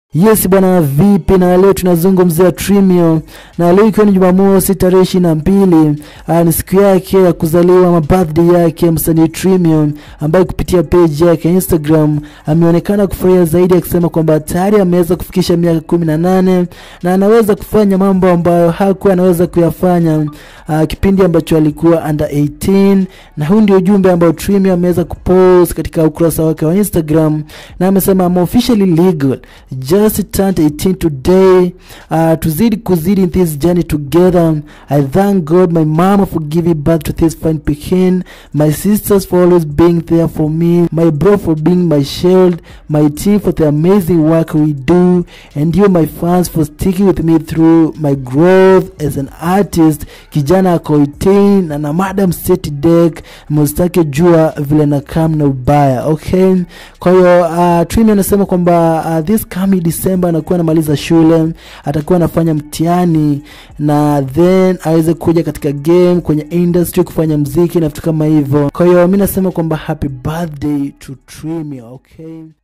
Yes bwana, vipi? Na leo tunazungumzia Trimio, na leo ikiwa ni Jumamosi tarehe ishirini na mbili ni siku yake ya kuzaliwa ama birthday yake msanii Trimio, ambaye kupitia page yake ya Instagram ameonekana kufurahia zaidi, akisema kwamba tayari ameweza kufikisha miaka kumi na nane na anaweza kufanya mambo ambayo hakuwa anaweza kuyafanya uh, kipindi ambacho alikuwa under 18, na huu ndio ujumbe ambao Trimio ameweza kupost katika ukurasa wake wa Instagram, na amesema I'm officially legal just turned 18 today uh, tuzidi kuzidi in this journey together i thank god my mama for giving birth to this fine pekin my sisters for always being there for me my bro for being my shield my team for the amazing work we do and you my fans for sticking with me through my growth as an artist kijana ako 18 na na madam state deck mustake jua vile na kam na ubaya okay kwa hiyo uh, Trini anasema kwamba uh, this coming December anakuwa anamaliza shule, atakuwa anafanya mtihani na then aweze kuja katika game kwenye industry kufanya mziki na vitu kama hivyo. Kwa hiyo mi nasema kwamba happy birthday to Trini, okay.